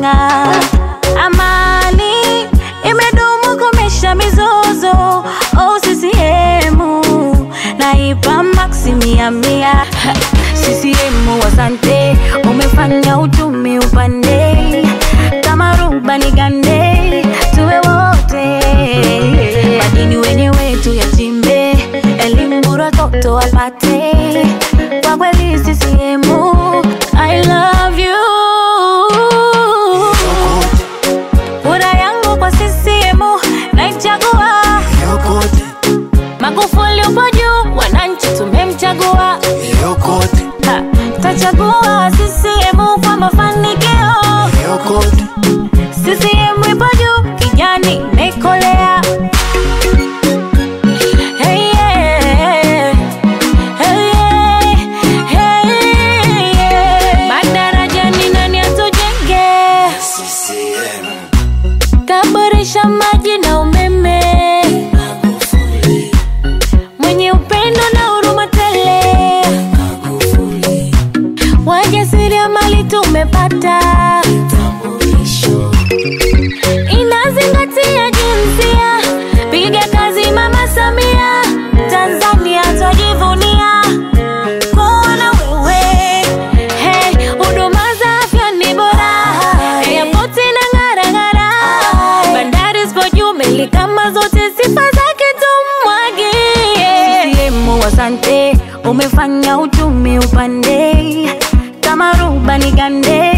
inang'aa. Amani imedumu komesha mizozo. Oh, CCM naipa maksi mia mia. CCM asante, umefanya uchumi upande kama rubani gande, tuwe wote madini wenyewe tuyachimbe, elimu bora toto wapate. Kwa kweli CCM, I love you. Kura yangu kwa CCM naichagua. Magufuli upo juu, wananchi tumemchagua. Ha, Tachagua CCM kwa mafanikio. CCM ipo juu, kijani imekolea. Hey, yeah. Hey, yeah. Hey, yeah. Madarajani nani atujenge? Kaboresha maji na umeme, mwenye upendo na huruma tele. Wajasiriamali tumepata, inazingatia jinsia. Piga kazi Mama Samia, Tanzania twajivunia kuwa na wewe. Hey, huduma za afya ni bora, airport inang'ara ng'ara, bandari zipo juu, meli kama zote, sifa zake tumwagie. CCM asante, umefanya uchumi upande kama rubani gande